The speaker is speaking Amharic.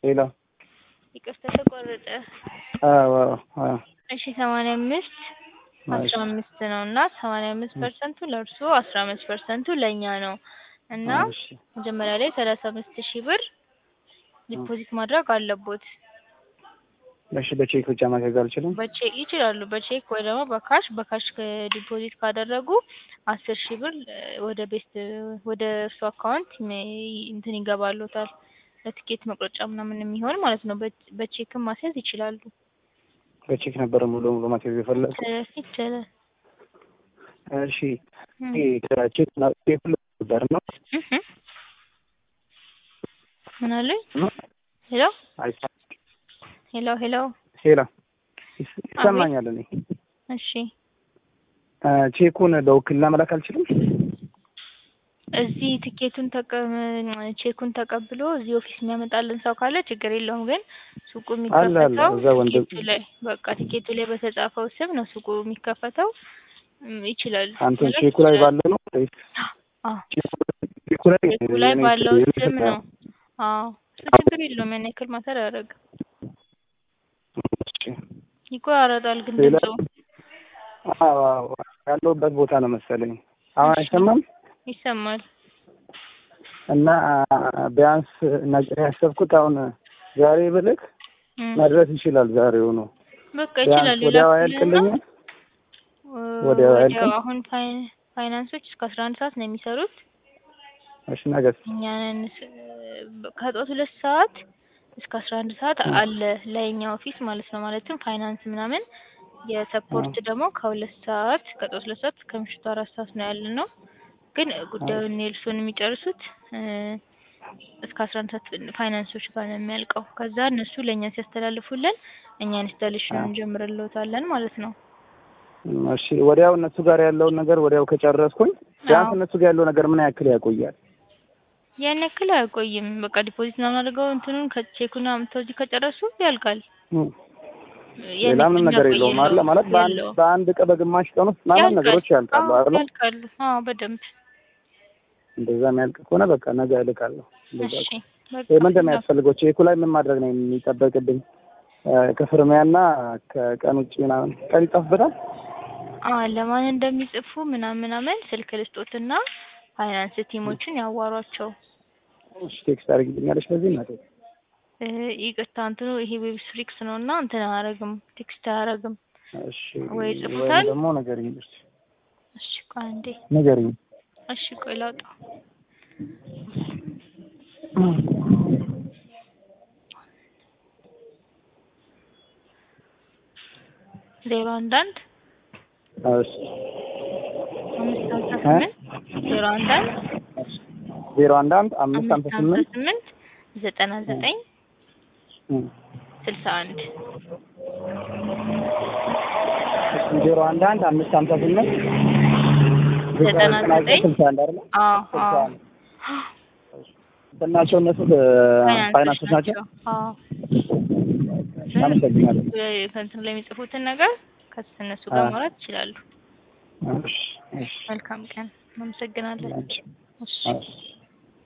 ሌላ ይቅርታ ተቆረጠ። አዎ አዎ እሺ ሰማንያ አምስት እሺ አስራ አምስት ነው እና ሰማንያ አምስት ፐርሰንቱ ለእርሶ አስራ አምስት ፐርሰንቱ ለእኛ ነው እና እሺ መጀመሪያ ላይ ሰላሳ አምስት ሺህ ብር ዲፖዚት ማድረግ አለቦት። እሺ በቼክ ብቻ ማድረግ አልችልም? በቼክ ይችላሉ። በቼክ ወይ ደግሞ በካሽ በካሽ ዲፖዚት ካደረጉ አስር ሺህ ብር እ ወደ ቤስት ወደ እርሱ አካውንት ሜ- እንትን ይገባሉታል ለትኬት መቁረጫ ምናምን የሚሆን ማለት ነው። በ- በቼክም ማስያዝ ይችላሉ። በቼክ ነበር ሙሉ ሙሉ ማስያዝ የፈለግኩት። እ ይቻላል። እሺ እም። ይሄ ከቼክ ና ቼክ ነበር ነው እህ ምን አሉኝ? ሄሎ አይሰማም። ሄሎ ሄሎ ሄላ ይስ- ይሰማኛል። እኔ እሺ እ ቼኩን በውክልና መላክ አልችልም? እዚህ ትኬቱን ተቀ ቼኩን ተቀብሎ እዚህ ኦፊስ የሚያመጣልን ሰው ካለ ችግር የለውም። ግን ሱቁ አለ አለ የሚከፈተው እዛ ወንድም ቲኬቱ ላይ በቃ ቲኬቱ ላይ በተጻፈው ስም ነው ሱቁ የሚከፈተው። እም፣ ይችላል አንተ መላክ ቼኩ ላይ ይችላል። ባለ ነው ወይስ አዎ ቼኩ ቼኩ ላይ ቼኩ ላይ የኔ ባለው የኔ ስም ስም ነው። አዎ እሱ ችግር የለውም። ያን ያክል ማተር አያደርግም። እሺ ይቆራረጣል ግን ሌላ ድምፁ አዎ አዎ ያለሁበት ቦታ ነው መሰለኝ። አሁን እሺ አይሰማም? ይሰማል። እና ቢያንስ ነገ ያሰብኩት አሁን ዛሬ ብልክ እም፣ መድረስ ይችላል ዛሬው ነው። በቃ ቢያንስ ይችላል። ወዲያው ይላኩልንና አያልቅልኝም? እ ወዲያው ወዲያው አያልቅም? አሁን ፋይ- ፋይናንሶች እስከ አስራ አንድ ሰዓት ነው የሚሰሩት። እሺ ነገስ? እኛን ከጠዋት ሁለት ሰዓት እስከ አስራ አንድ ሰዓት እም፣ አለ ለኛ ኦፊስ ማለት ነው። ማለትም ፋይናንስ ምናምን የሰፖርት አዎ ደግሞ ከሁለት ሰዓት ከጠዋት ሁለት ሰዓት እስከ ምሽቱ አራት ሰዓት ነው ያለ ነው። ግን አዎ ጉዳዩን የእርሱን የሚጨርሱት እ እስከ አስራ አንድ ሰዓት ፋይናንሶች ጋር ነው የሚያልቀው። ከዛ እነሱ ለእኛ ሲያስተላልፉልን እኛ ኢንስታሌሽኑን አዎ እንጀምርልዎታለን ማለት ነው። እም፣ እሺ ወዲያው እነሱ ጋር ያለውን ነገር ወዲያው ከጨረስኩኝ ቢያንስ አዎ እነሱ ጋር ያለው ነገር ምን ያክል ያቆያል? ያን ያክል አያቆይም። በቃ ዲፖዚት ምናምን አድርገው እንትኑን ከቼኩን አምጥተው እዚህ ከጨረሱ ያልቃል። እም፣ ያን ሌላ ምንም ያክል ነገር የሚያቆይ የለውም አለ የለውም ማለት በአንድ የለውም። በአንድ ቀን በግማሽ ቀን ውስጥ ምናምን ያልቃል። ነገሮች ያልቃሉ አዎ አይደል? ያልቃሉ። አዎ በደንብ እንደዛ የሚያልቅ ከሆነ በቃ ነገ እልካለሁ። እንደዛ እሺ ከሆነ በቃ ይሄ ምንድን ነው ላኩ። የሚያስፈልገው? ቼኩ ላይ ምን ማድረግ ነው የሚጠበቅብኝ? እ ከፍርሚያና ከቀን ውጭ ምናምን ቀን ይጻፍበታል? አዎ ለማን እንደሚጽፉ ምናምን ምናምን ስልክ ልስጦትና ፋይናንስ ቲሞችን ያዋሯቸው። እሺ ቴክስት አድርጊልኛለሽ በዚህ እናቴ? እ ይቅርታ እንትኑ ይሄ ዌብ ፍሪክስ ነው እና እንትን አያረግም ቴክስት አያረግም እሺ ወይ ወይም ይጽፉታል። ደግሞ ንገሪኝ እስኪ እሺ ቆይ አንዴ ንገሪኝ። እሺ ቆይ ላውጣው። ዜሮ አንድ አንድ እሺ አምስት ሀምሳ እ ስምንት ዜሮ አንድ አንድ ዜሮ አንድ አንድ አምስት አምስት ሀምሳ ሀምሳ ስምንት ስምንት ዘጠና ዘጠኝ እ ስልሳ አንድ እሺ ዜሮ አንድ አንድ አምስት ሀምሳ ስምንት ዘጠና ዘጠና ዘጠኝ ዘጠኝ ስልሳ አንድ አይደለ? አዎ ስልሳ አዎ አንድ እንትን ናቸው እነሱ እ ፋይናንሶች ፋይናንሶች ናቸው? ናቸው። አዎ አመሰግናለሁ። ከእንትኑ ላይ የሚጽፉትን ነገር ከእነሱ ጋር አዎ ማውራት ይችላሉ። እሺ እሺ መልካም ቀን። እናመሰግናለን። አንቺ እሺ እሺ